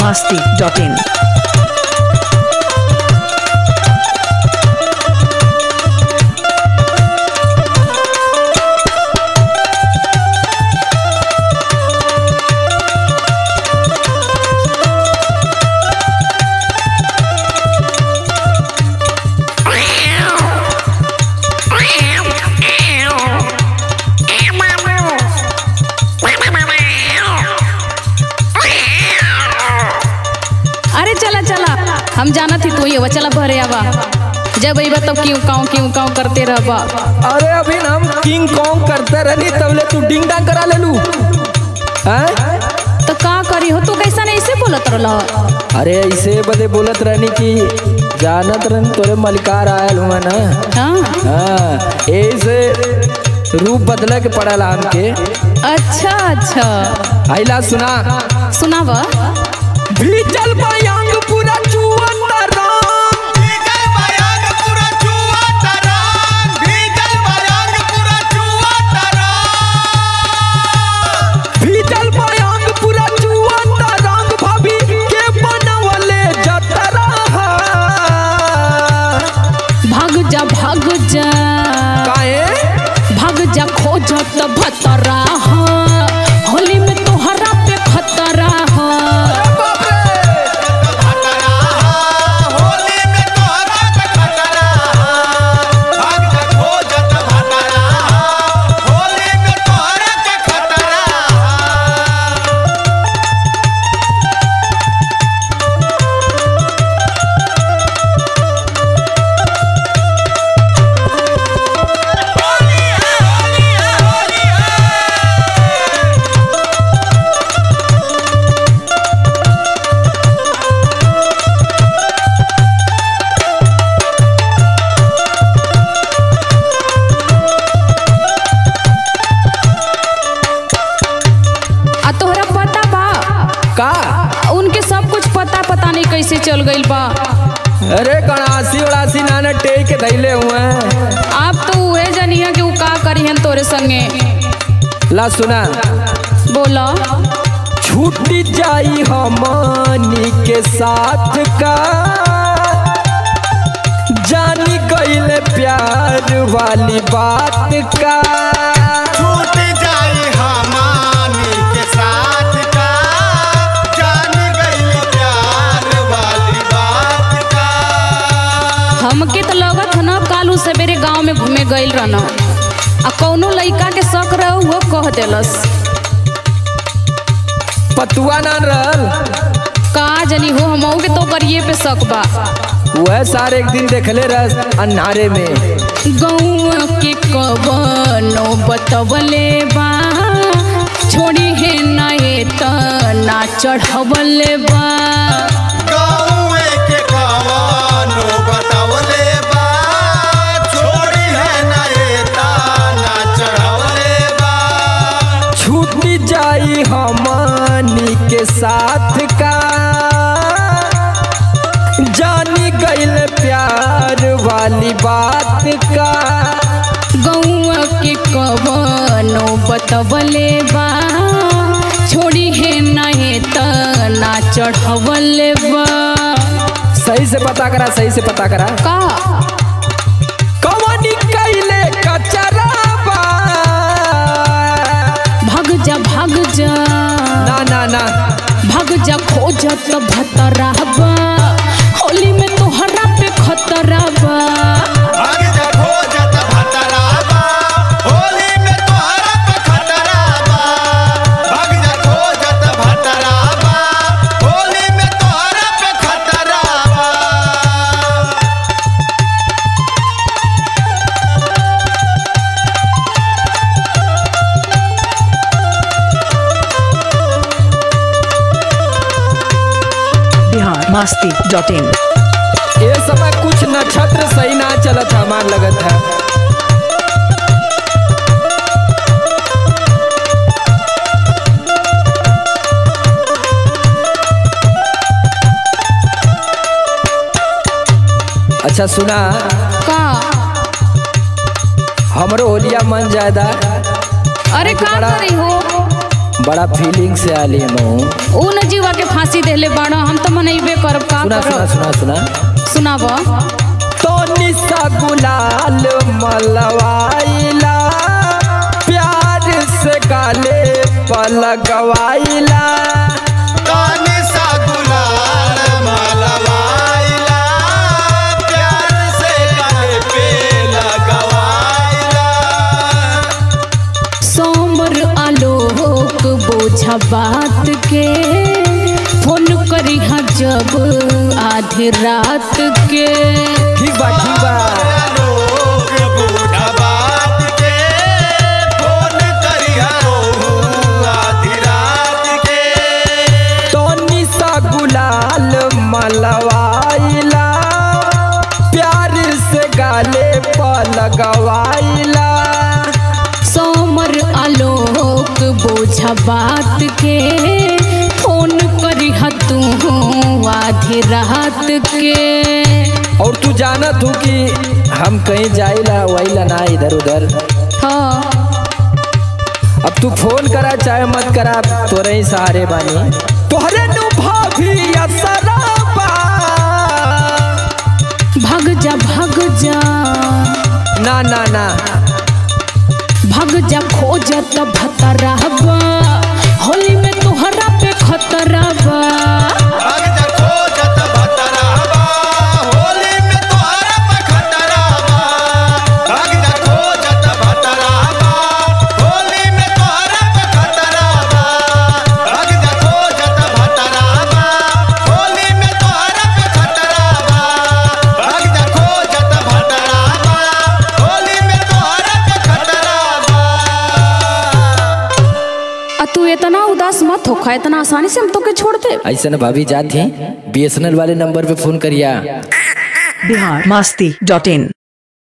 masti.in. अरे चला चला हम जाना थी तू ही हो चला भरे आवा जब अइबा तब क्यों काऊ क्यों काऊ करते रहबा अरे अभी ना हम किंग कॉन्ग करते रहनी तबले तू डिंग डांग करा ले लू हैं? तो का करी हो तू कैसा नहीं ऐसे बोलत रहल अरे ऐसे बदे बोलत रहनी कि जानत रहनी तोरे मलिकार आयल हुआ ना हाँ हाँ ऐसे रूप बदले के पड़ला हमके अच्छा अच्छा आइला सुना सुनावा भीजल बयांग पूरा चुअत राम भीजल बयांग पूरा जुआ तरान भीजल बयांग पूरा जुआ तरान भीजल बयांग पूरा चुअत रंग भाभी के बनवले जतरा भाग जा भाग जा काहे भाग जा खोजत भतरा हा। होली में तोहरा पे खतरा हा। खतरा होली में तोहरा पे खतरा भाग जा खोजत खतरा होली में तोहरा पे खतरा होली है होली है होली है आ तोहरा पता बा का उनके सब कुछ पता पता नहीं कैसे चल गइल बा अरे कणासी उड़ासी नाना टेक के धैले हुए हैं। आप तो उहे जनिया कि उ का करिहन तोरे संगे ला सुना बोला छूट जाई हमनी के साथ का जानी गईले प्यार वाली बात का छूट जाई हमानी के साथ का जान गई प्यार वाली बात का हमके तो लगत ह ना कालू सवेरे गांव में घूमे गइल रहन आ कौनो लइका के शक रह वो कह देलस पतुआ ना रहल का जनी हो हमहू के तो करिए पे शक बा वह सारे एक दिन देखले रह अन्हारे में गौआ के कवनो बतवले बा छोड़ी है ना ये तना चढ़वले बा गाँवे के कवानो बतावले बा छोड़ी है ना ये ताना चढ़वले बा छूट जाई हमनी के साथ का जानी गईल प्यार वाली बात का गौआ के कवनो बतवले बा छोड़ी है ना ये तना चढ़वले बा सही से पता करा सही से पता करा का कवनी कैले कचराबा भाग जा भाग जा ना ना ना भाग जा खोजत भतरा बा होली में तोहरा पे खतरा बा भाग जा खोजत भतरा बा होली में तोहरा पे खतरा बा भाग जा खोजत भतरा बा होली में तोहरा पे खतरा बा Bihar masti.in. ये समय कुछ नक्षत्र सही ना चलत हमार लगत है अच्छा सुना का हमरो होलिया मन ज्यादा अरे का बड़ा- करी हो बड़ा फीलिंग से आली हम ऊ न जीवा के फांसी देले बाड़ा हम तो मनैबे करब का सुना सुना करब सुना सुना सुनाब तो निशा गुलाल मलवाइला प्यार से गाले पलगवाइला कानी सा गुलाल मलवाइला प्यार से गले पे लगवाइला सोमर आलोक बोझा बात के फोन करी हाँ जब आधी रात के ठीक बा ठीक बा लोग बूढ़ा बात के फोन करिया आधी रात के तो निशा गुलाल मलवाइला प्यार से गाले पलगवाइला सोमर आलोक बोझा बात के फोन करी हाँ तू आधी रात के और तू जानत हूँ कि हम कहीं जाइला वहीला ना इधर उधर हाँ अब तू फोन करा चाहे मत करा तोरे ही सहारे बानी तोहरे नु भाभी असराबा भग जा भग जा ना ना ना भग जा खोजत भतरहबा होली में तोहरा पे खतरबा भाग जा खोजत भतरावा होली में तोहरा पे खतरावा भाग जा खोजत भतरावा होली में तोहरा पे खतरावा भाग जा खोजत भतरावा होली में तोहरा पे खतरावा भाग जा खोजत भतरावा होली में तोहरा पे खतरावा आ तू इतना उदास मत होखा इतना आसानी से हम तोके छोड़ दे ऐसा ना भाभी जात ही बीएसएनएल वाले नंबर पे फोन करिया बिहार मस्ती डॉट इन